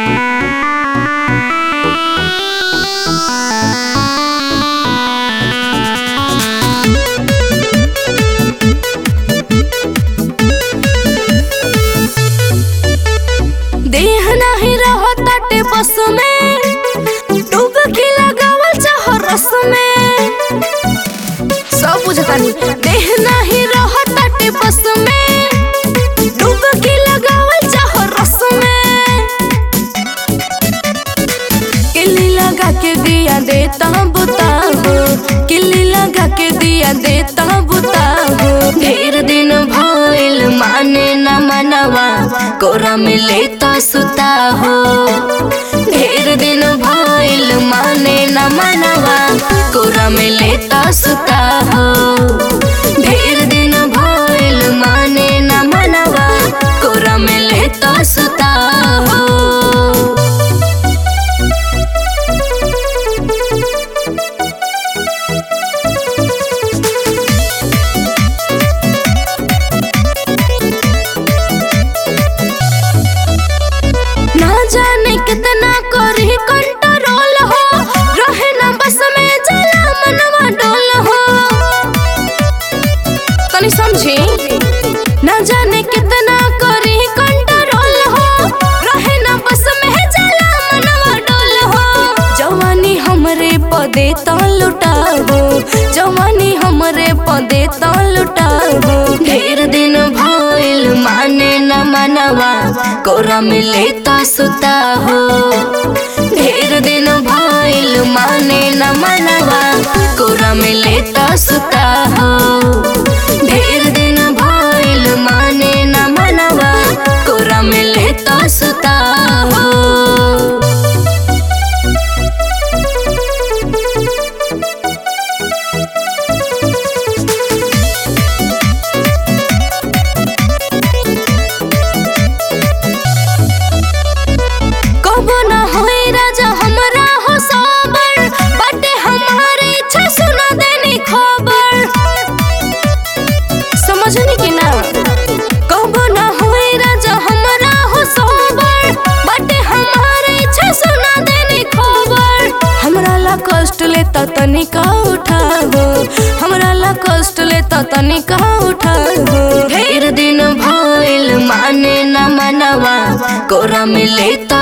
देह नाही रहताटे बस में डुबकी लगावल चाह रस में सब बुझतानी देह नाही रहताटे बस में डुबकी लगावल चाह रस में किल्ली लगा के दिया देता बुताहो किल्ली लगा के दिया देता बुताहो ढेर दिन भइल माने न मनवा कोरा में लेता सुता हो ढेर दिन भइल माने न मनवा कोरा में लेता सुता हो ढेर दिन भइल माने न मनवा कोरा में लेता सुता हो ना जाने कितना करी कंट्रोल हो रहे ना बस में जला मनवा डोल हो तनी समझी ना जाने कितना करी कंट्रोल हो रहे ना बस में जला मनवा डोल हो जवानी हमरे पदे तो लुटाबो जवानी हमरे पदे तो लुटाबो ढेर दिन भइल माने न मनवा कोरा में लेता सुता हो ढेर दिन भइल माने न मनवा कोरा में लेता सुता हो ढेर दिन भइल माने न मनवा कोरा में लेता सुता हो कबो ना होई राजा हमरा हो सबर बाटे हमारे इच्छा सुना देनी खबर समझनी कि ना कबो ना होई राजा हमरा हो सबर बाटे हमारे इच्छा सुना देनी खबर हमरा ला कष्ट लेता तनिका उठाबो हमरा ला कष्ट लेता तनिका उठाबो ढेर दिन भइल माने न मनवा कोरा में लेता